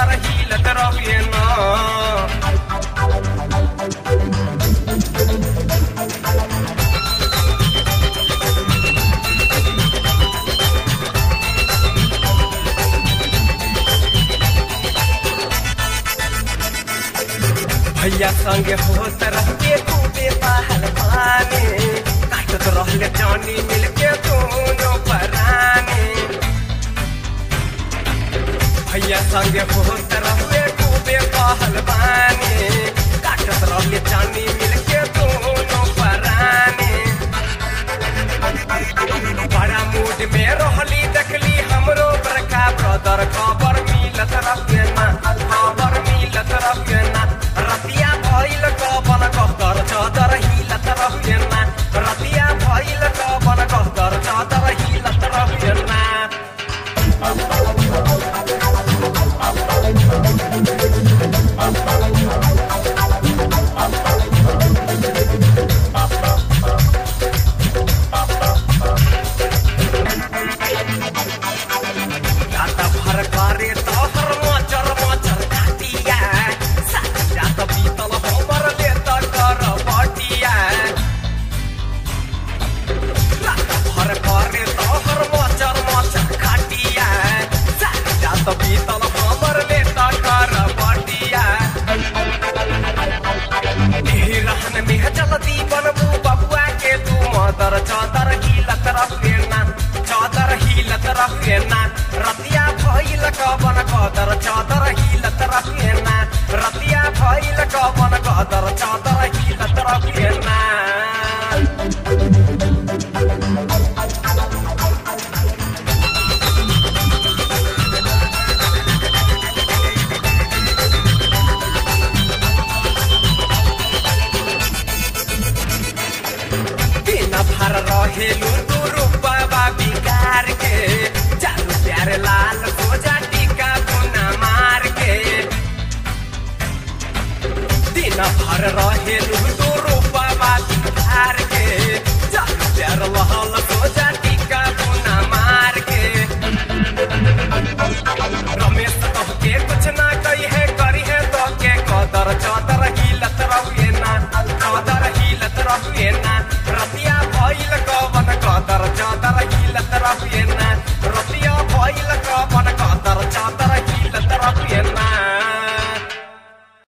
चादर हिलत रहे ना भैया संगे होत रहके खूबे पहल पाने काटत रहले जानी मिलके दोनों पराने भैया संगे होत रहले खूबे पहल पाने काटत रहले जानी मिलके दोनों पराने बड़ा मूड में रहली देखली हमरो बड़का ब्रदर खबर मिलत रहे ना खबर मिलत रहे ना रतिया भइल कबन कहतर चादर हिलत रहे ना रतिया भइल कबन कहतर चादर हिलत रहे ना जात भर करे तोहर मचर मचर घाटिया साथ जात बीतल हमर ले त कर बटिया जात भर करे तोहर मचर मचर घाटिया साथ जात बीतल हमर ले त कर बटिया एही रहन में जल्दी बनबू बबुआ के तू मदर चादर हिलत रखेना चादर हिलत रखेना रतिया भइल कबन कदर चादर हिलत रखेना रतिया भइल कबन कदर चादर हिलत रखेना दिन भर रहेलू तू रूपा बिगार के चालू प्यार लाल खोजा टीका बुना मार के दिन भर रहेलू तू रूपा बिगार के चालू प्यार लाल